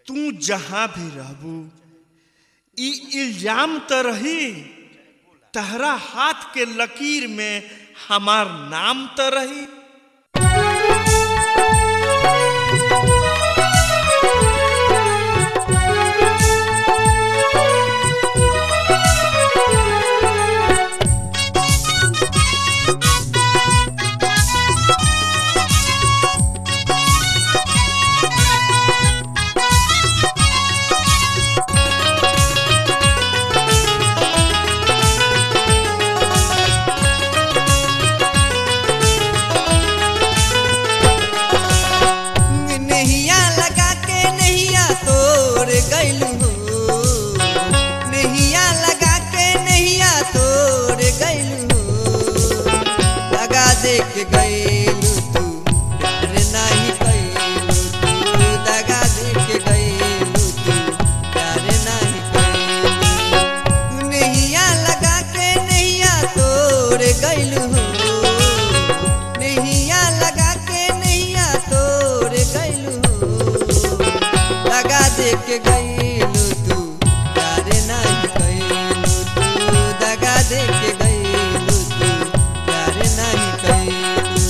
तू जहां भी रहबू ई इल्जाम त रही तहरा हाथ के लकीर में हमार नाम त रही नैया लगा के नैया तोड़ गैलू हो नैया लगा के नैया तोड़ गैलू हो लगा दे के गैलू तू प्यार नहीं कैलू तू दगा दे के गैलू तू प्यार नहीं कैलू नैया लगा के नैया तोड़ गैलू हो नैया लगा के नैया तोड़ गैलू लगा दे के गैलू तू प्यार नहीं कैलू तू दगा दे के गैलू तू प्यार नहीं कैलू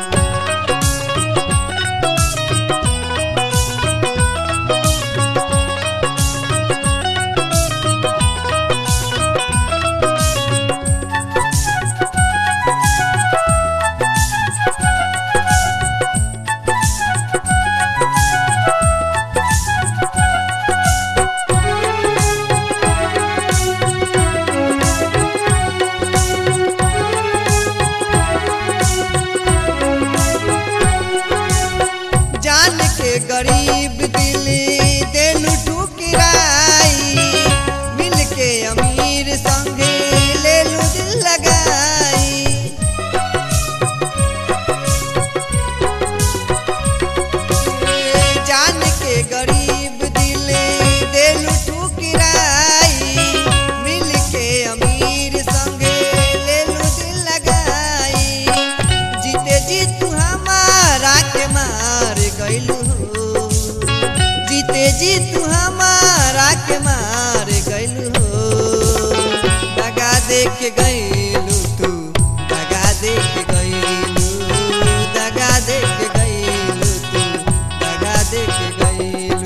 जान के गरीब दिल देलू ठुकराई मिल के अमीर संगे लेलू दिल लगाई जान के गरीब दिल देलू ठुकराई मिल के अमीर संगे लेलू दिल लगाई जीते जी तू हमारा के मार गैलू हो जीते जी तू हमारा के मार गैलू हो दगा दे के गैलू तू दगा दे के गैलू दगा दे के गैलू तू दगा दे के गैलू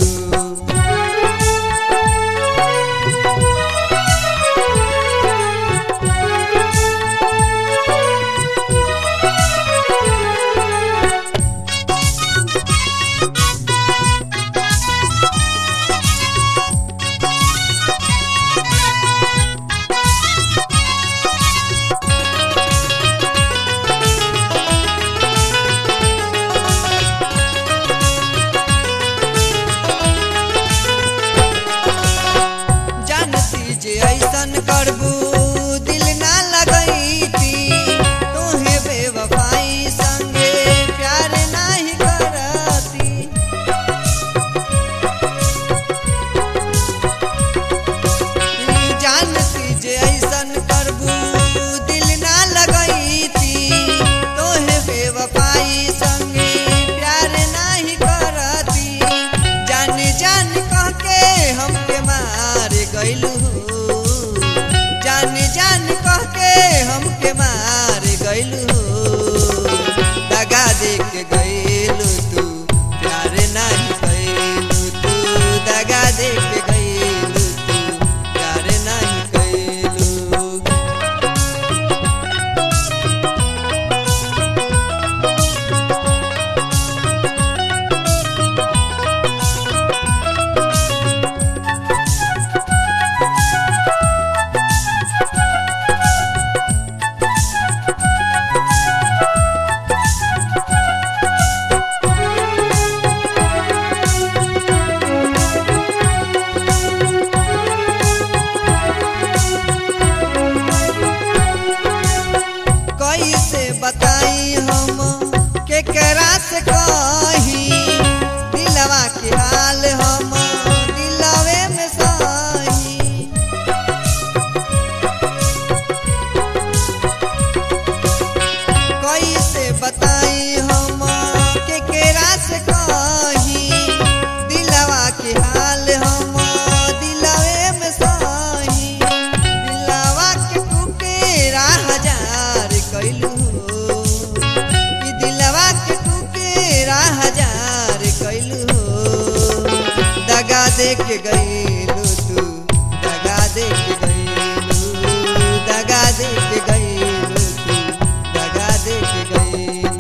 दगा दे के गईलू तू दगा दे के गईलू दगा दे के गईलू तू दगा दे के गईलू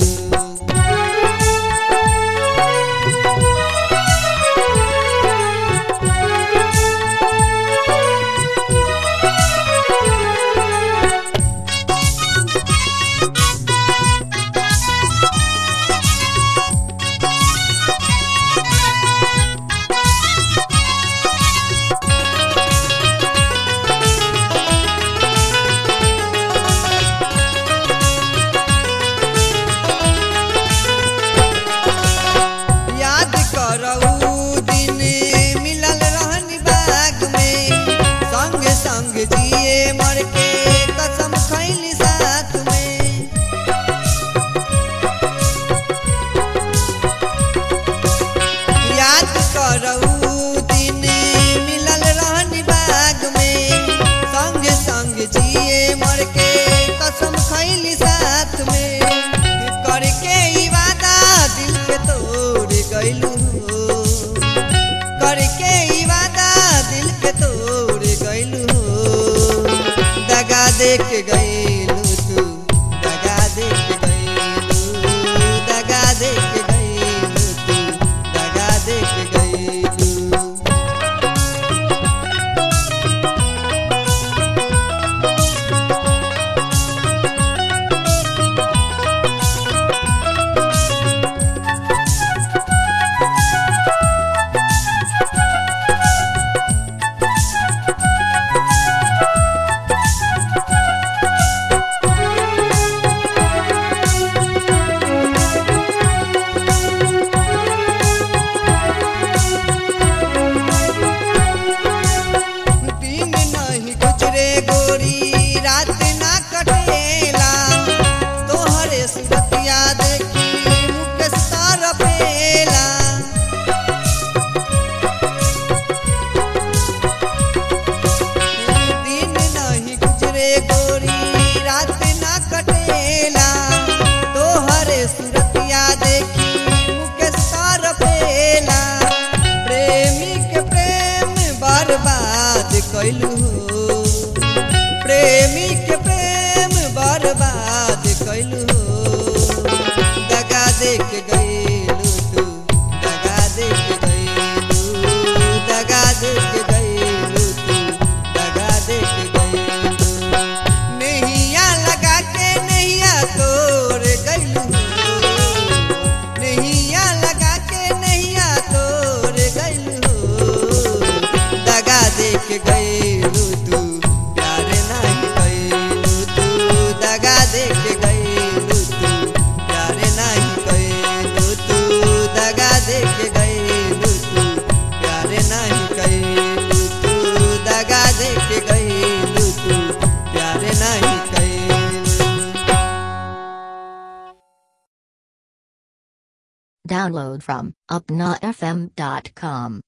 याद करऊ दिन मिलल रहनी बाग में संग संग जिए मर के कसम खैली साथ में याद करऊ दिन मिलल रहनी बाग में संग संग जिए मर के कसम खैली साथ में करके ई वादा दिल के तोड़ गइलू करके ई वादा दिल के तोड़ गइलू दगा दे के गइलू तू दगा दे के गइलू दगा दे के गइलू तू दगा दे के गइलू दिन नहीं गुजरे गोरी रात ना कटेला तोहरे सुरतिया देखी मुख सार पेला दिन नहीं गुजरे गोरी रात ना कटेला तोहरे सुरतिया देखी मुख सार पेला प्रेमी के प्रेम बर्बाद कैलू प्रेमी के प्रेम बर्बाद कैलू दगा दे के गईलू तू दगा दे के गईलू दगा दे के गईलू तू दगा दे के गईलू नैया लगा के नैया तोड़ गईलू नैया लगा के नैया तोड़ गईलू दगा दे के गईलू तू प्यार नहीं गईलू तू दगा दे के गईलू तू प्यार नहीं गईलू तू दगा दे के गईलू तू प्यार नहीं गईलू तू दगा दे के गईलू तू प्यार नहीं गईलू Download from upnafm.com.